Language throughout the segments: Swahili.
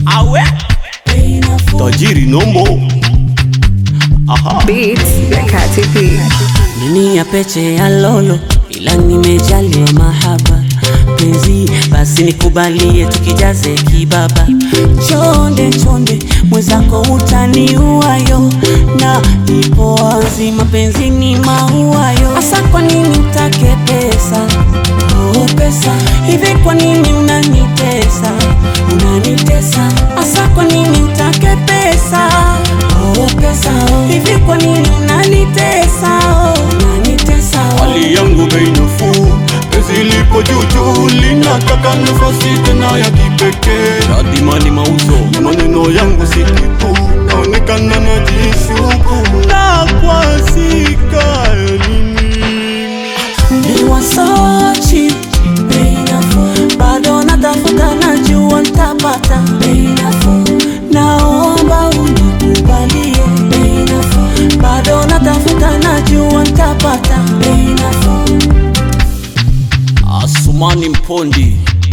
awe tajiri nombo aha Beats ya Kati P. Nini ya peche ya lolo, ila nimejaliwa mahaba penzi, basi nikubalie tukijaze kibaba. Chonde chonde mwenzako utaniuayo, na ipo wazi mapenzi ni mauayo. Asa kwa nini utake pesa? Oh, pesa hivi, kwa nini unanitesa? Unanitesa asa, kwa nini utake pesa? Oh, pesa hivi, kwa nini unanitesa? Oh, unanitesa oh. hali yangu bei nafuu pezi lipo juujuu linataka nafasi tena ya kipekee radimani mauzo na maneno yangu si kitu naonekana na jishuku na kwasika elini You are so cheap, bei nafuu. Bado natafuta najua ntapata bei nafuu. Naomba unikubalie bei nafuu. Bado natafuta najua ntapata bei nafuu. Asumani Mpondi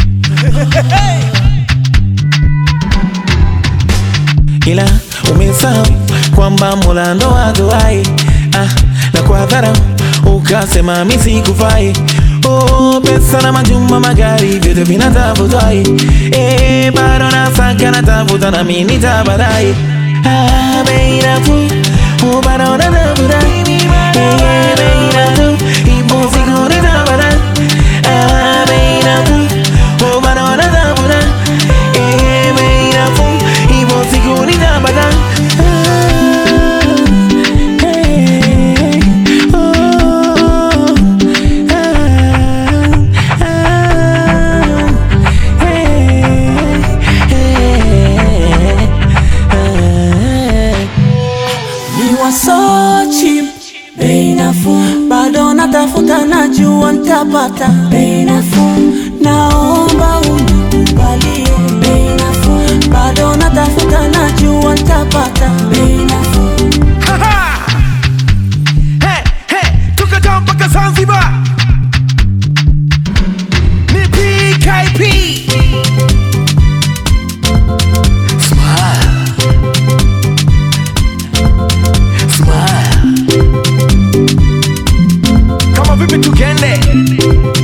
ila umesahau kwamba Mola ndo aduai ah, na kwa dharau ukasema mimi sikufai. Oh, pesa na majumba, magari vyote vinatafutwai, eh, bado nasaka natafuta na mimi nitabadai. Ah, bei nafuu, oh, bado natafuta, eh, bei nafuu, ipo siku nitabadai. Ah, bei nafuu, oh, bado natafuta, eh, bei nafuu, ipo siku nitabadai. Ah, hey, oh, ah, ah, hey, hey, ah. You are so cheap, bei nafuu. Bado natafuta najua ntapata bei nafuu. Naomba unikubalie bei nafuu. Bado natafuta najua ntapata bei nafuu. Hey, hey, tukatoka mpaka Zanzibar ni PKP Smile Smile Kama vipi tukende